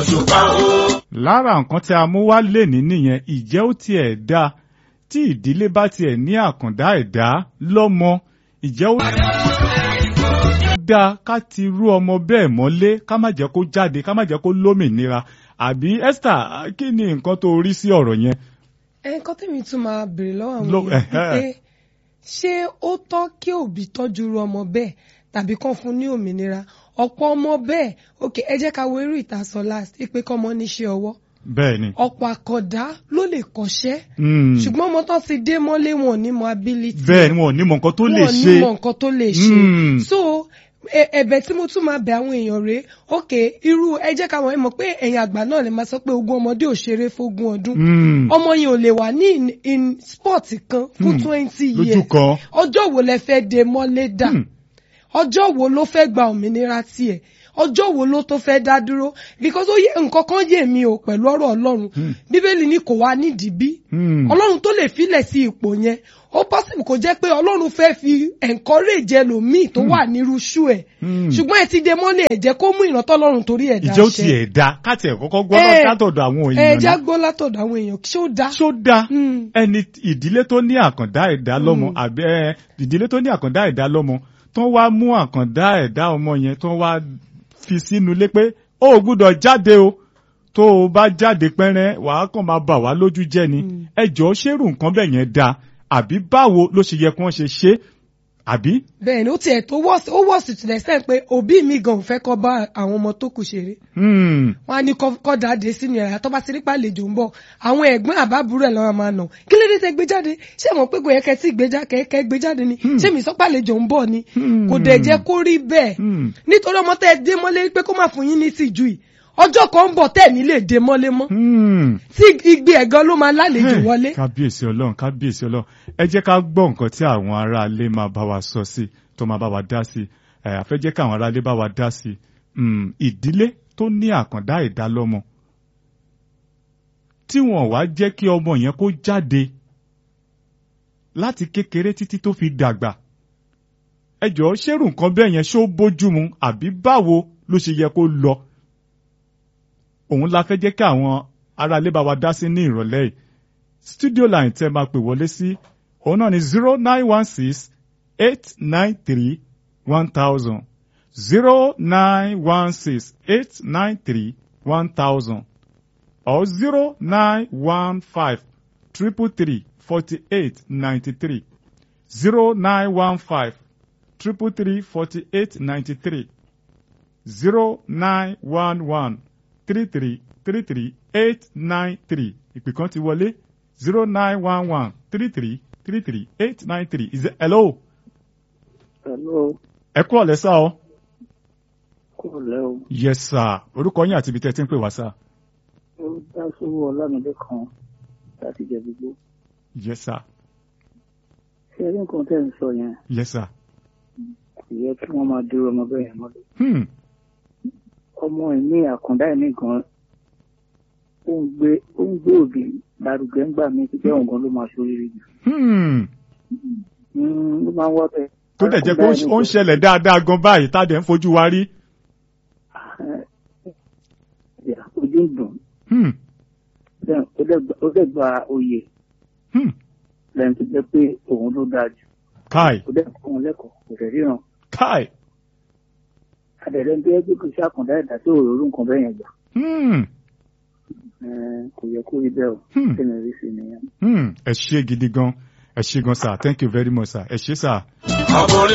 òṣùpá o. lára nǹkan tí a mú wá lè ní nìyẹn ìjẹ́ ó tiẹ̀ dáa tí ìdílé bá tiẹ̀ ní àkàndá ẹ̀dá lọ́mọ ìjẹ́ ó dáa ká ti rú ọmọ bẹ́ẹ̀ mọ́lé ká má jẹ́ kó jáde ká má jẹ́ kó lómìnira àbí Esther kí ni nǹkan tó rí sí ọ̀rọ̀ yẹn. nǹkan tèmi tún máa béèrè lọ́wọ́ àwọn Lọ- èèyàn ẹ̀hẹ́. pé ṣé ó tọ́ kí òbí tọ́jú irú ọmọ bẹ́ẹ̀ tàbí kán fún ní òmìnira ọ̀pọ̀ ọmọ bẹ́ẹ̀ ok ẹ jẹ́ ká wo eré ìtasọ̀ last pé kọ́mọ níṣẹ́ ọwọ́ bẹ́ẹ̀ ni. ọ̀pọ̀ àkàndá ló lè kọ́ṣẹ́ Mm. ṣùgbọ́n ọmọ tán ti dé mọ́lé wọn ò ní mọ ability bẹ́ẹ̀ ni wọn ò ní mọ nǹkan tó lè wọn ò ní ṣe. mọ nǹkan tó lè ṣe Mm. so ẹ- ẹ̀bẹ̀ tí mo tún máa bẹ̀ àwọn èèyàn rèé ok irú ẹ jẹ́ ká wọ́n mọ̀ pé ẹ̀yin àgbà náà lè máa sọ pé ogún ọmọdé ò ṣeré fógún ọdún Mm. ọmọ yẹn ò lè wà ní in, in sport kan fún Hmm. twenty lójú years kan. ọjọ́ wo lẹ fẹ́ de mọ́lé dà Hmm. ọjọ́ wo ló fẹ́ gba òmìnira tiẹ̀ ọjọ́ wo ló tó fẹ́ dá dúró because ó yẹ nǹkan kan yé mi o pẹ̀lú ọ̀rọ̀ ọlọ́run bíbélì ni kò wá nídìí bí Hmm. ọlọ́run tó lè filẹ̀ sí ipò yẹn ó possible kò jẹ́ pé ọlọ́run fẹ́ fi encourage ẹlòmíì tó wà nírú ṣú ẹ̀ Hmm. ṣùgbọ́n ẹ ti de mọ́lé ẹ̀ jẹ́ kó mú ìrántọ́ ọlọ́run torí ẹ̀ ìjẹ́ ó dáṣẹ́ tiẹ̀ da káàtì ẹ̀ kọ́kọ́ gbọ́ Eh, látọ̀dọ̀ àwọn ẹ èèyàn já náà. gbọ́ látọ̀dọ̀ àwọn èèyàn ṣó dá ṣó dáa Hmm. ẹni ìdílé tó ní àkàndá ẹ̀dá lọ́mọ àbí ẹ, ìdílé tó ní àkàndá ẹ̀dá lọ́mọ tó wá mú àkàndá ẹ̀dá ọmọ yẹn tó wá fi sínú ilé pé ó ò gbúdọ̀ jáde o tó o bá jáde pẹ́rẹ́ wàá kàn máa bà wá lójú jẹ́ ni ẹ jọ̀ọ́ ṣérù nǹkan bẹ́ẹ̀ yẹn dáa àbí báwo ló ṣe yẹ kí wọ́n ṣe ṣe àbí. bẹ́ẹ̀ ni ó tiẹ̀ tó wọ́ọ̀sì ó wọ́ọ̀sì to the extent pé òbí mi gan ò fẹ́ kọ́ bá àwọn ọmọ tó kù ṣeré Hmm. wọn á ní kọ́ kọ́ dáadé sínú yàrá tó bá ti rí pàlejò ń bọ̀ àwọn ẹ̀gbọ́n àbábúrò ẹ̀ lọ́wọ́ máa nà kí ló dé tẹ́ gbé jáde ṣé mo pé kò yẹ kẹ́ tí gbé já kẹ́kẹ́ gbé jáde ni ṣé mi sọ pàlejò ń bọ̀ ni Hmm. kò dẹ̀ jẹ́ kó rí bẹ́ẹ̀ Hmm. nítorí ọmọ tẹ́ ẹ dé mọ́lé pé kó má fún yín ní tìjú yìí ọjọ́ kan ń bọ̀ tẹ́ ẹ̀ ní lè dé mọ́lé mọ́ Hmm. tí igbe ẹ̀gan ló máa lálejò Hey, wọlé. kábíyèsí ọlọ́run kábíyèsí ọlọ́run ẹ jẹ́ ká gbọ́ nǹkan tí àwọn aráalé máa bá wa sọ sí tó máa bá wa dá sí ẹ àfẹ́ jẹ́ káwọn aráalé bá wa dá sí Mm, ìdílé tó ní àkàndá ẹ̀dá lọ́mọ tí wọ́n wá jẹ́ kí ọmọ yẹn kó jáde láti kékeré títí tó fi dàgbà ẹ jọ̀ọ́ ṣérù nǹkan bẹ́ẹ̀ yẹn ṣó bójúmu àbí báwo ló ṣe yẹ kó lọ òun la fẹ́ jẹ́ kí àwọn aráalé bá wa dá sí ní ìrọ̀lẹ́ yìí studio line tẹ́ máa pè wọlé sí òun náà ni zero nine one six eight nine three one thousand zero nine one six eight nine three one thousand or zero nine one five triple three forty eight ninety three zero nine one five triple three forty eight ninety three zero nine one one three three three three eight nine three ìpè kan ti wọlé zero nine one one three three three three eight nine three is it hello Hello, ẹ kú ọ̀lẹ́ sá o. kò lẹ́ o. yes sir orúkọ yín àti ibi tẹ́ ẹ ti ń pè wá sá. Ó dá sówó Ọlámídé kan láti jẹ gbogbo. yes sir Ṣé rí nǹkan tẹ́ ń sọ yẹn? yes sir. Kò yẹ kí wọ́n máa dúró ọmọ bẹ́ẹ̀ yẹn mọ́lẹ̀. Hmm. Ọmọ ìní àkàndá ìní gan ó ń gbé ó ń gbé òbí lárugẹ ńgbà mí ti jẹ́ òun gan ló máa ṣoríire jù. Hmm. Mm, Ló máa ń wá bẹ́ẹ̀. tó dẹ̀ jẹ́ pé ó ń- ó ń ṣẹlẹ̀ dáadáa gan báyìí tá a dẹ̀ ń fojú wa rí. Ẹ̀, Ojú ń dùn. Hmm. Bẹ́ẹ̀, ó dẹ̀ gba- Ó dẹ̀ gba oyè Hmm. lẹ́yìn tó jẹ́ pé òun ló dáa jù. kai Ó dẹ̀ kọ́ òun lẹ́kọ̀ọ́ kò dẹ̀ ríran. kai. Àdẹ̀rẹ̀ ń tó yẹ pé kò sí àkàndá ẹ̀dá tó òróró nǹkan bẹ́ẹ̀ yẹn gbà. Hmm. Ẹ̀, Kò yẹ kó rí bẹ́ẹ̀ o. Hmm. Kí ni rí sí nìyẹn? Hmm. ẹ ṣé gidi gan ẹ ṣé gan sir thank you very much sir ẹ ṣé sir. ọkùnrin